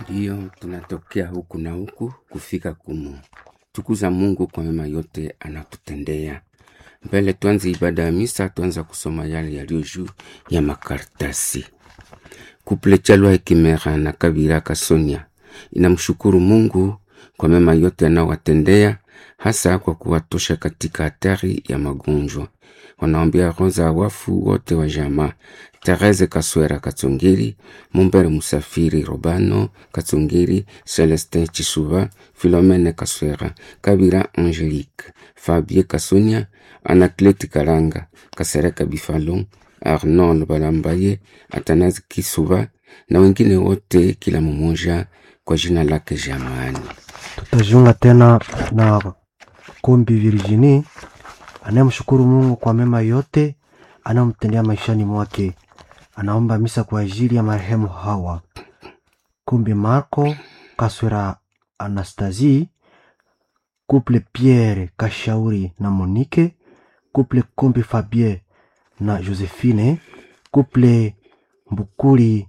Ndiyo, tunatokea huku na huku kufika kumu tukuza Mungu kwa mema yote anatutendea. Mbele tuanze ibada ya misa, tuanza kusoma yale yaliyo juu ya makaratasi. Kuple Chalwa Hekimera na Kabira Kasonia inamshukuru Mungu kwa mema yote anawatendea, hasa kwa kuwatosha katika hatari ya magonjwa. Wanaombea roho za wafu wote wa jamaa Therese Kaswera Katsongeri, Mumbere Musafiri Robano Katsongeri, Celestin Chisuba, Philomene Kaswera, Kabira Angelique, Fabie Kasonia, Anaclete Kalanga, Kasereka Bifalon, Arnold Balambaye, Atanazi Kisuba na wengine wote, kila mmoja kwa jina lake jamani. Tutajiunga tena na Kombi Virginie anayemshukuru Mungu kwa mema yote anayomtendea maishani mwake. Anaomba misa kwa ajili ya marehemu Hawa Kombi Marco Kaswera, Anastasie Couple Pierre Kashauri na Monique Couple Kombi Fabien na Josephine Couple Mbukuli